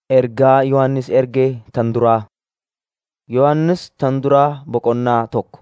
Ergaa Yohannis ergee tan duraa. Yohannis tan duraa boqonnaa tokko.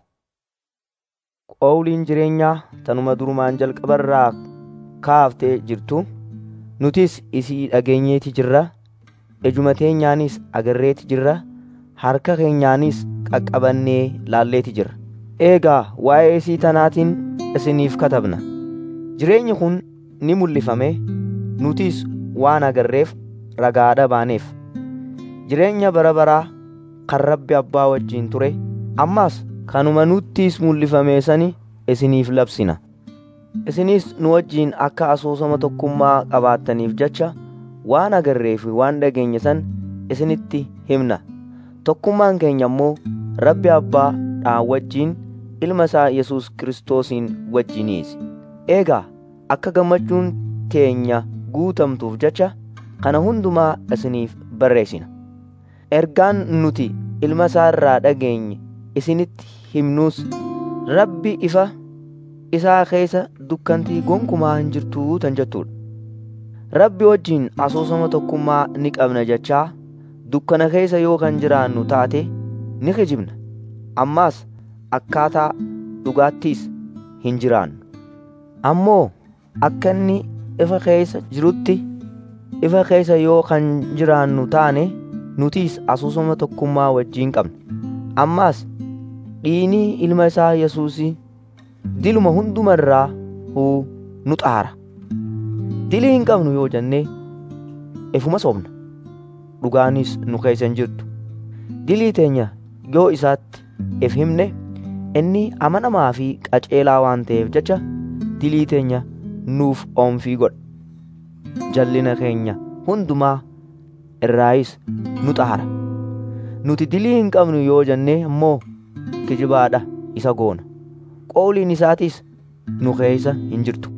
Qawliin jireenyaa tanuma durumaan jalqabarraa kaaftee jirtu nutis isii dhageenyeeti jirra ijuma teenyaanis agarreeti jirra harka keenyaanis qaqqabannee laalleeti jirra. Eegaa waa'ee isii tanaatiin isiniif katabna. Jireenyi kun ni mul'ifame nutis waan agarreef ragaadha baaneef. Jireenya bara baraa kan Rabbi Abbaa wajjin ture ammas kanuma nuttis mul'ifame sani isiniif labsina. Isinis nu wajjin akka asoosama tokkummaa qabaattaniif jecha waan agarree fi waan dhageenye san isinitti himna. Tokkummaan keenya immoo Rabbi Abbaadhaan wajjin ilma isaa Yesuus Kiristoosiin wajjiniisi. Eegaa akka gammachuun teenya guutamtuuf jecha kana hundumaa isiniif barreessina. Ergaan nuti ilma isaa irraa dhageenye isinitti himnus Rabbi ifa isaa keessa dukkantii gonkumaa hin jirtuu tan jettudha. Rabbi wajjin asoosama tokkummaa ni qabna jechaa dukkana keessa yoo kan jiraannu taate ni kijibna. Ammaas akkaataa dhugaattiis hin jiraannu. Ammoo akka inni ifa keessa jirutti ifa keessa yoo kan jiraannu taane nutis asoosama tokkummaa wajjin qabna. Ammaas dhiinii ilma isaa Yesuusii diluma hundumarraa huu nu xaara. Dilii hin qabnu yoo jennee ifuma sobna. Dhugaanis nu keessa hin jirtu. Dilii teenya yoo isaatti if himne inni amanamaa fi qaceelaa waan ta'eef jecha dilii teenya nuuf oomfii godha. Jallina keenya hundumaa irraayis nu xaara. Nuti dilii hin qabnu yoo jennee immoo kijibaadha isa goona. Qawliin isaatis nu keessa hin jirtu.